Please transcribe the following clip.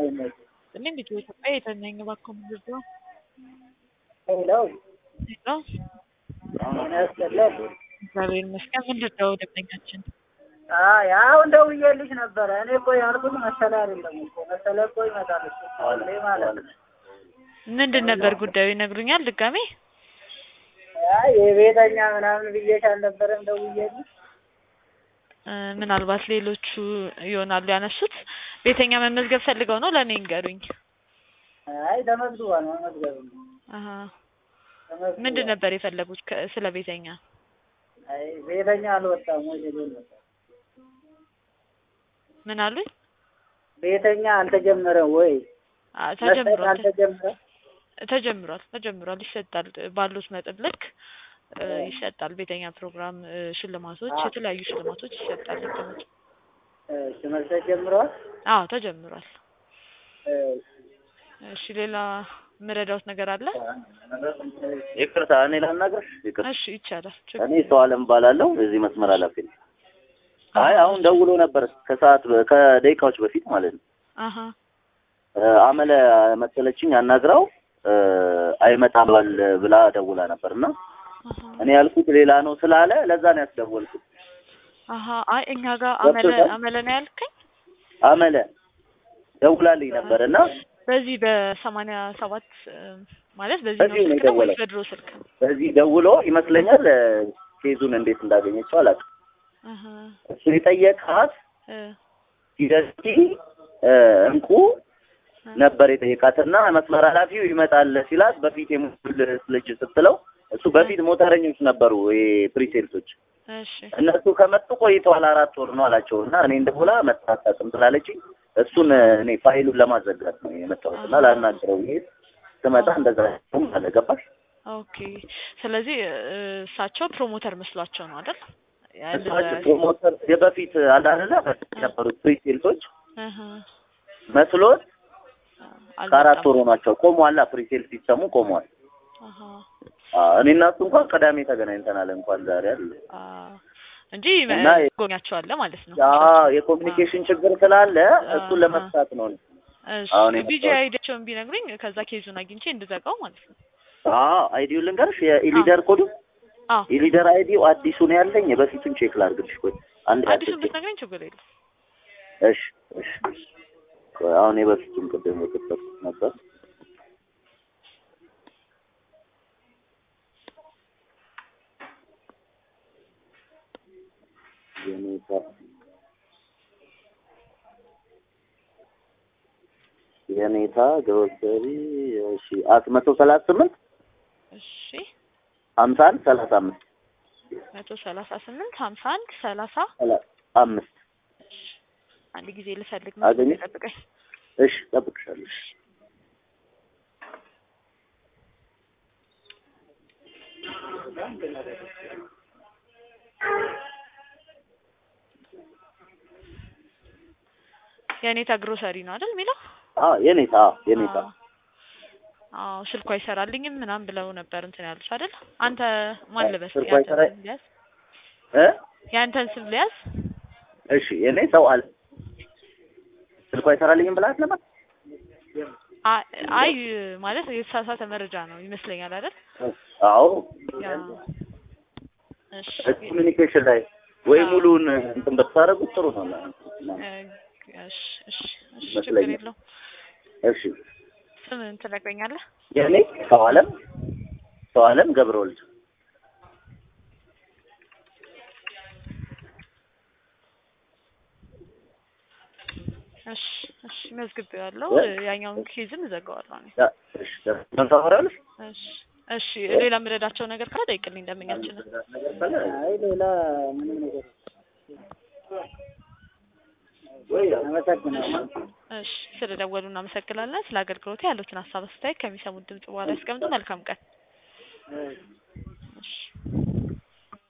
ይመች እኔ ልጅ ኢትዮጵያ የተነኝ እባክዎ ምንድን ነው ሄለው ሄሎ ምን ያስጠላል? እግዚአብሔር ይመስገን ምንድን ነው ደንበኛችን አይ አሁን ደውዬልሽ ነበረ። እኔ እኮ ያልኩት መሰለ አይደለም እኮ መሰለ እኮ ይመጣል እሱ ሁሌ ማለት ነው። ምንድን ነበር ጉዳዩ ይነግሩኛል ድጋሜ አይ የቤተኛ ምናምን ብዬሽ አልነበረም ደውዬልሽ? እ ምናልባት ሌሎቹ ይሆናሉ ያነሱት ቤተኛ መመዝገብ ፈልገው ነው ለእኔ ይንገሩኝ አይ ተመዝግቧል፣ መመዝገብ ነው አሀ ተመዝግቧል። ምንድን ነበር የፈለጉት ከ- ስለ ቤተኛ አይ ቤተኛ አልወጣም ወይ ሌሎች ወጣ ምን አሉኝ ቤተኛ አልተጀመረም ወይ አ- መስጠት ተጀምሯል አልተጀመረም? ተጀምሯል ተጀምሯል ይሰጣል ባሉት መጠን ልክ እ ይሰጣል ቤተኛ ፕሮግራም እ ሽልማቶች የተለያዩ ሽልማቶች ይሰጣል ልክ ነው እሺ መስጠት ጀምረዋል? አዎ ተጀምሯል እሺ እሺ ሌላ ምረዳውት ነገር አለ ይቅርታ እኔ ላናግርሽ? ይቅርታ እሺ ይቻላል እኔ ሰው አለም እባላለሁ የዚህ መስመር ኃላፊ ነኝ። አይ አሁን ደውሎ ነበር ከሰዓት በ- ከደቂቃዎች በፊት ማለት ነው። አሀ እ አመለ መሰለችኝ አናግራው እ አይመጣም ባል ብላ ደውላ ነበር እና አሀ እኔ ያልኩት ሌላ ነው ስላለ ለዛ ነው ያስደወልኩት። አሀ አይ እኛ ጋር አመለ ገብቶሻል? አመለ ነው ያልከኝ አመለ ደውላልኝ ነበር እና በዚህ በሰማንያ ሰባት እ ማለት በዚህ በዚህ ነው ነው ስልክ ነው ወይስ የደወለው። በድሮ ስልክ በዚህ ደውሎ ይመስለኛል እ ኬዙን እንዴት እንዳገኘችው አላውቅም። አሀ እሱ የጠየቃት እ ሂደቲ እንቁ ነበር የጠየቃትና መስመር ኃላፊው ይመጣል ሲላት በፊት የሙል ልጅ ስትለው እሱ በፊት ሞተረኞች ነበሩ ፕሪሴልሶች እሺ እነሱ ከመጡ ቆይተዋል አራት ወር ነው አላቸው እና እኔ እንደቦላ መታጣጥም ስላለችኝ እሱን እኔ ፋይሉን ለማዘጋት ነው የመጣሁት እና ላናግረው ይሄ ስመጣ እንደዛ አለ ገባሽ ኦኬ ስለዚህ እ እሳቸው ፕሮሞተር መስሏቸው ነው አይደል ያ- እሳቸው ፕሮሞተር የበፊት አላለ ነበሩት ፕሪሴልሶች አሀ መስሎት ከአራት አልመጣም። ወር ሆኗቸው ቆሟላ ፕሪሴል ሲሰሙ ቆሟል አሀ አዎ፣ እኔ እና እሱ እንኳን ቅዳሜ ተገናኝተናል እንኳን ዛሬ አለ አ እንጂ እና የ- ጎኛቸዋለ ማለት ነው አዎ የኮሚኒኬሽን ችግር ስላለ እሱን ለመፍታት ነው እሺ አሁን ቢጂ የመጣሁት። አይዲያቸውን ቢነግሩኝ ከዛ ኬዙን አግኝቼ እንድዘጋው ማለት ነው አዎ አይዲው ልንገርሽ የኢሊደር ኮዱ አዎ ኢሊደር አይዲው አዲሱ ነው ያለኝ የበፊቱን ቼክ ላድርግልሽ ቆይ አንድ አዲሱን አዲስ ብትነግረኝ ችግር የለም እሺ እሺ ቆይ አሁን የበፊቱን ቅድም የከፈትኩት ነበር የኔታ የኔታ ግሮሰሪ እሺ አት መቶ ሰላሳ ስምንት እሺ ሀምሳ አንድ ሰላሳ አምስት መቶ ሰላሳ ስምንት ሀምሳ አንድ ሰላሳ ሰላሳ አምስት አንድ ጊዜ ልፈልግ አገኘ? መስሎኝ ጠብቀኝ እሺ እጠብቅሻለሁ እሺ የኔታ ግሮሰሪ ነው አይደል የሚለው አዎ የኔታ አዎ የኔታ አዎ አዎ ስልኩ አይሰራልኝም ምናምን ብለው ነበር እንትን ያሉት አይደል አንተ ማን ልበስ ስልኩ ያንተን አይሰራ- ስም ልያዝ እ ያንተን ስም ልያዝ እሺ የኔ ሰው አለ ስልኩ አይሰራልኝም ብላት ነበር አ- አይ ማለት የተሳሳተ መረጃ ነው ይመስለኛል አይደል አዎ ያ እሺ ኮሚኒኬሽን ላይ ወይ አዎ። ሙሉውን እንትን ብታደርጉት ጥሩ ነው እ፣ እሺ እሺ እሺ ችግር ይመስለኛል። የለውም እሺ ስም ትነግረኛለህ የኔ ሰው አለም ሰው አለም ገብረወልድ እሺ እሺ መዝግቤዋለሁ እ? ያኛውን ኬዝም እዘጋዋለሁ እኔ ያ፣ እሺ ምን ታወራለሽ እሺ እሺ ሌላ የምረዳቸው ነገር ካለ ጠይቅልኝ ደንበኛችንን አይ ሌላ ምንም ነገር አመሰግናለሁ። እሺ ስለደወሉ እናመሰግናለን ስለ አገልግሎት ያሉትን ሀሳብ አስተያየት ከሚሰሙት ድምጽ በኋላ ያስቀምጡ መልካም ቀን እሺ